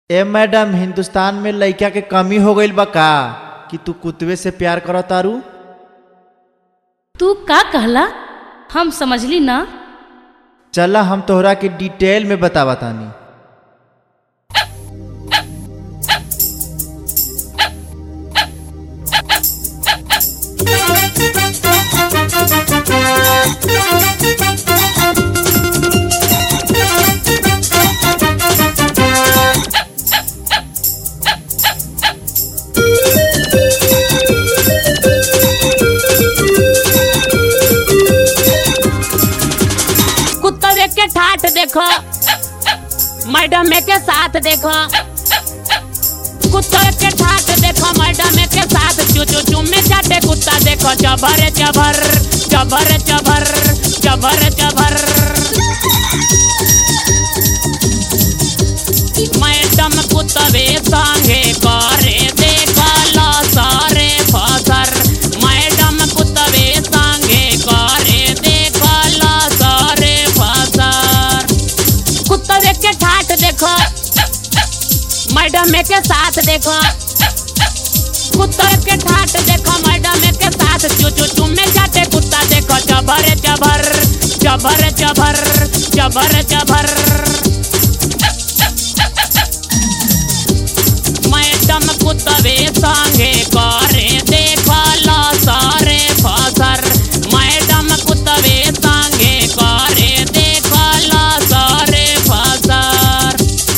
ए madam Hindustan में लइका के कमी हो गईल बा का कि तू कुतवे से प्यार करत तारू तू का कहला हम समझली ना चला हम तोहरा के डिटेल में बतावा तानी कुत्ते के ठाठ देखो मैडम के साथ देखो कुत्ते के ठाठ देखो मैडम के साथ चू चू चू में चाटे कुत्ता देखो जबर जबर जबर जबर जबर जबर मैडम कुत्तवे संगे करे देखल सारे फसर मैडम कुत्तवे संगे करे देखल सारे फसर कुत्तवे के ठाठ देखो मैडम के साथ देखो कुत्ते के ठाठ देखो मैडम के साथ चू चू चू में जाते कुत्ता देखो जबर जबर जबर जबर जबर जबर मैडम कुत्तवे संगे करे देखल सारे फसर मैडम कुत्तवे संगे करे देखल सारे फसर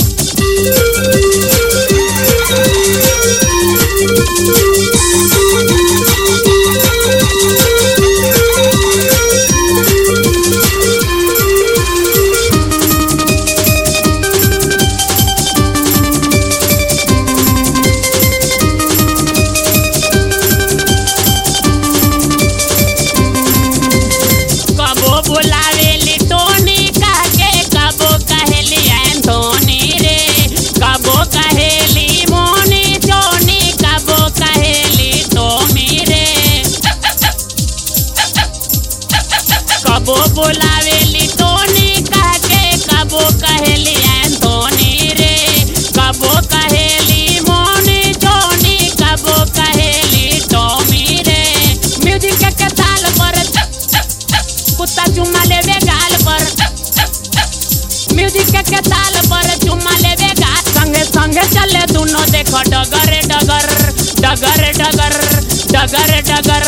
कबो बुलावेली टोनी कहके कबो कहेली एंथोनी रे कबो कहेली मोनी चोनी कबो कहेली टोमी रे कबो बुलावेली टोनी कहके कबो कहेली एंथोनी रे कबो कहेली मोनी चोनी कबो कहेली टोमी रे म्यूजिक के ताल पर कुत्ता चुम्मा लेवे गाल पर म्यूजिक के ताल पर चुम्मा लेवे गाल संगे संगे चले दोनों देखो डगर डगर डगर डगर डगर डगर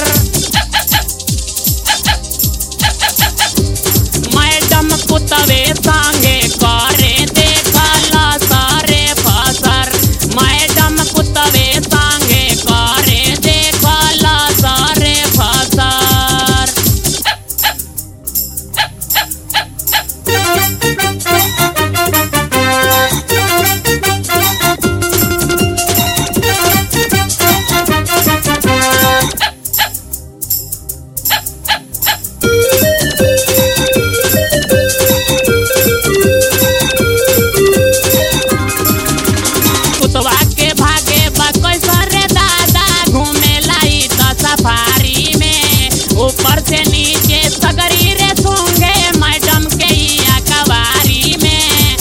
मैडम कुत्तवे संगे करे देखला सारे फसर मैडम कुत्तवे संगे करे देखला सारे फसर कुतवा के भागे बकोई सरे दादा घूमे लाई तो सफारी में ऊपर से नीचे सगरी रे सूंगे मैडम के इया कवारी में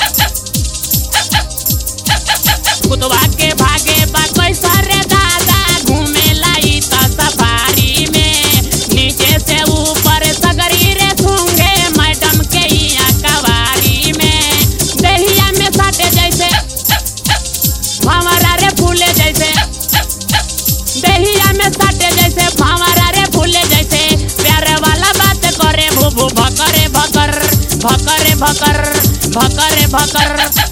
कुतवा के भागे बकोई सरे दादा घूमे लाई तो सफारी में नीचे से ऊपर सगरी रे सूंगे मैडम के इया कवारी में दहिया में साटे जैसे भावरा रे फूले जैसे दहिया में सटे जैसे भावरा रे फूले जैसे प्यारे वाला बात करे भूभू भकरे भकर भकरे भकर भकरे भकर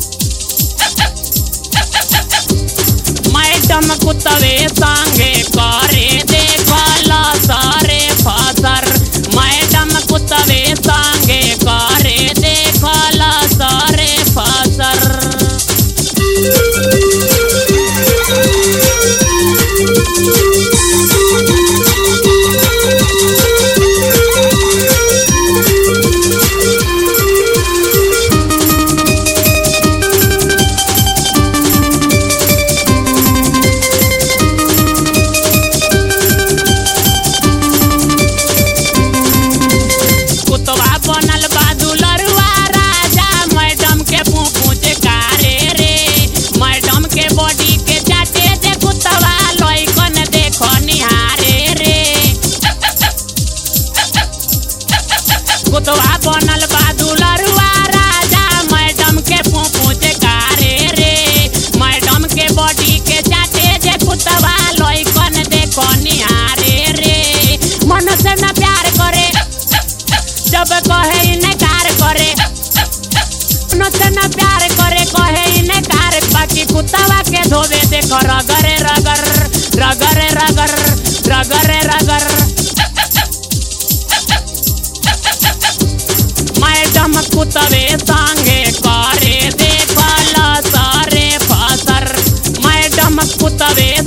मैडम कुत्तवे संगे करे देखला सारे फसर मैडम कुत्तवे संगे करे देखला सारे फसर देखो रगरे रगर रगरे रगर रगरे रगर मैडम कुतवे संगे करे देखल सारे फसर मैडम कुतवे